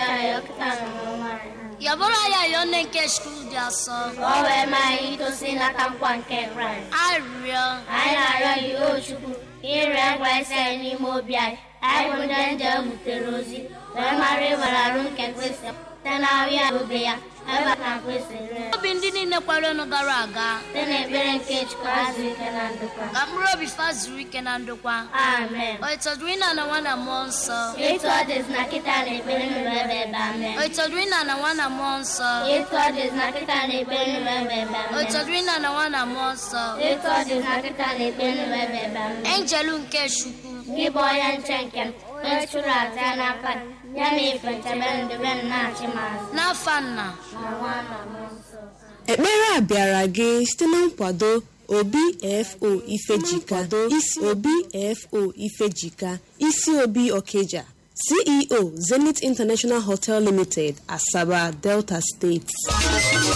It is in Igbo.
anyị ọkịta na n'ọnwa anyị yabụrụ ya yọọ nne nke skul dị asọ ka ọ wee maa anyị itosi n'aka nkwa nke kraịst arịrịọ anyị na-arịọ gị o chukwu ka ịrịọ kraịst anyị n'ime obi anyị anyị bụ ndị nje butere ozi wee mara ịbara arụ nke kristi site na ahụ ya obe ya ebe a na kristi ree obi ndị niile kwerenụ gara aga site n'ekpere nke chukwu azụ ike na ndokwa ka mkpụrụ obi fa zuru ike na ndokwa amen o itọdụrụ ịna na nwa na mmụọ nsọ etu ọ dịzi na kịta na ekpere nụrụ ebe ebe amen o itọdụrụ ịna na nwa na mmụọ nsọ etu ọ dịzi na kịta na ekpere nụrụ ebe ebe o amen itọdụrụ ịna na nwa na mmụọ nsọ etu ọ dịzi na kịta na ekpere nụrụ ebe ebe amen enjelu nke chukwu gị bụ onye nche nke m onye chụrụ aja n'aka gị, ya na ife nchebe ndebe m na-achị m azụ n'afa nna na nwa na mmụọ nsọ ekpere a bịara gị site na nkwado obfo ifejika isi obfo ifejika isi obi okeja ceo zenith international hotel limited asaba delta steeti